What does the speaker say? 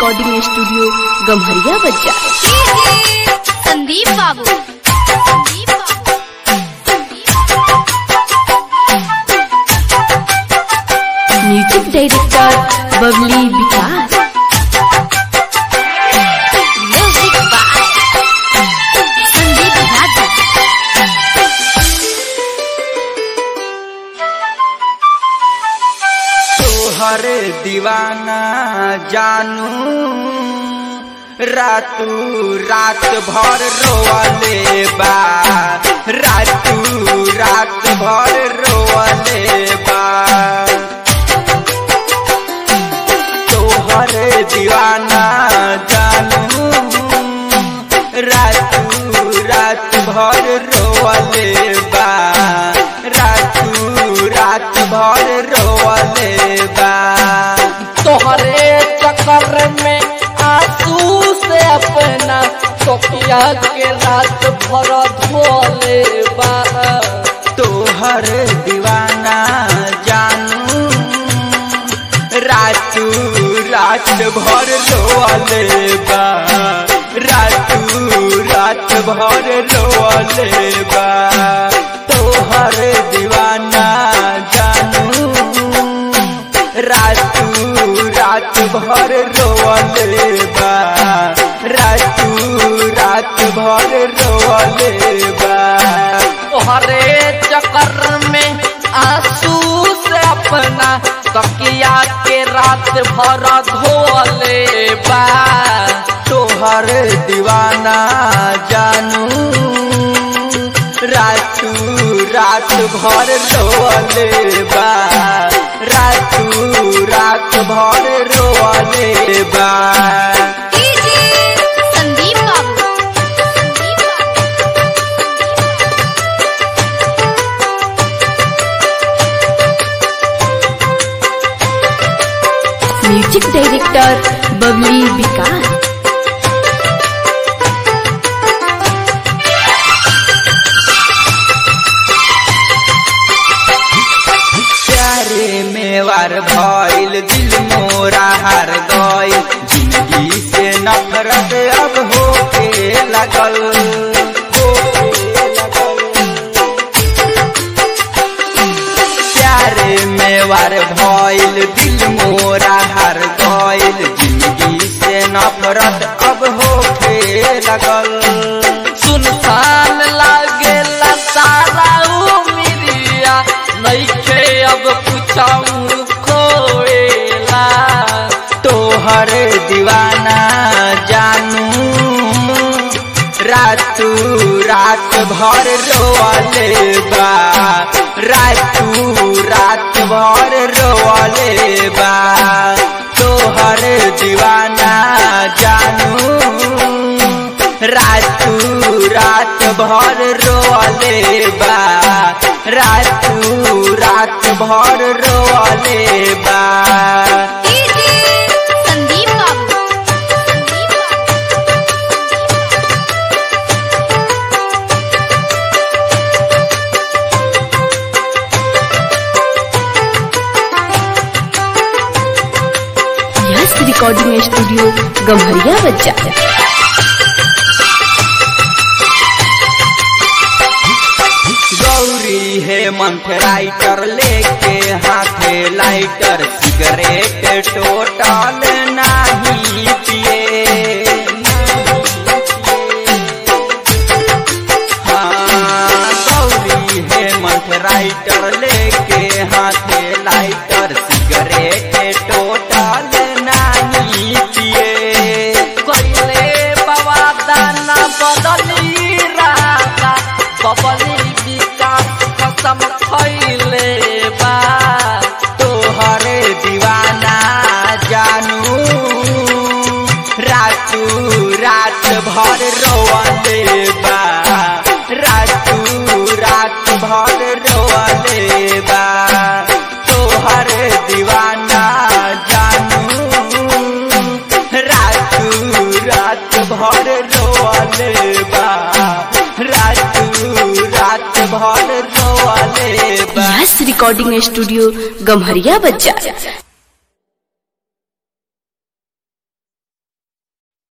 Recording studio Gamharia बच्चा Sandeep Babu Sandeep Babu music director Babli Vikas music by Sandeep राजा तोहर दीवाना जानू रातू रात भर रोवले बा रातू रात भर रोवले बा तोहर दीवाना जानू रातू रात भर रोवले बा रातू रात भर रोवले बा तोहरे चक्कर में आंसू से अपना तोकिया के रात भर धोले बा तोहर दीवाना जानू रातू रात भर रोवले बा रातू रात भर रोवले बा तोहर दीवाना जानू रातू रात भर रोवले बा रातू रात भर रोवले बा तोहरे चक्कर में आंसू से अपना तकिया के रात भर धोले बा तोहर दीवाना जानू रातू रात भर रोवले बा रातू रात भर रोवले बा संदीप बाबू संदीप म्यूजिक डायरेक्टर बबली विकास प्यारे मेवार भइल दिल मोरा हार गइल जिंदगी से नफरत अब होके लगल होके लगल। प्यारे मेवार भइल दिल मोरा हार गइल जिंदगी से नफरत अब होके लगल सुनसान लागेला सारा उमिरिया नइखे अब कुछऊ खोएला तोहर दीवाना जानू रातू रात भर रोवले बा रातू रात भर रोवले बा तोहर दीवाना जानू रातू रात भर रोवले बा रातू रात भर रोवले बा संदीप बाबू संदीप बाबू यस रिकॉर्डिंग स्टूडियो गम्हरिया बच्चा गौरी हेमंत राइटर लेके हाथे लाइटर सिगरेट टोटल नाही पिए हाँ, गौरी हेमंत राइटर लेके हाथे लाइटर सिगरेट टोटल नाही पिए कइले बाबा दाना बदली राजा बबली विकास कसम खइले बा तोहर दीवाना जानू रातू रात भर रोवले बा रातू रात भर रोवले बा तोहर दीवाना जानू रातू रात भर रोवले बा रातू रात भर रोवले बा यस रिकॉर्डिंग स्टूडियो गम्हरिया बच्चा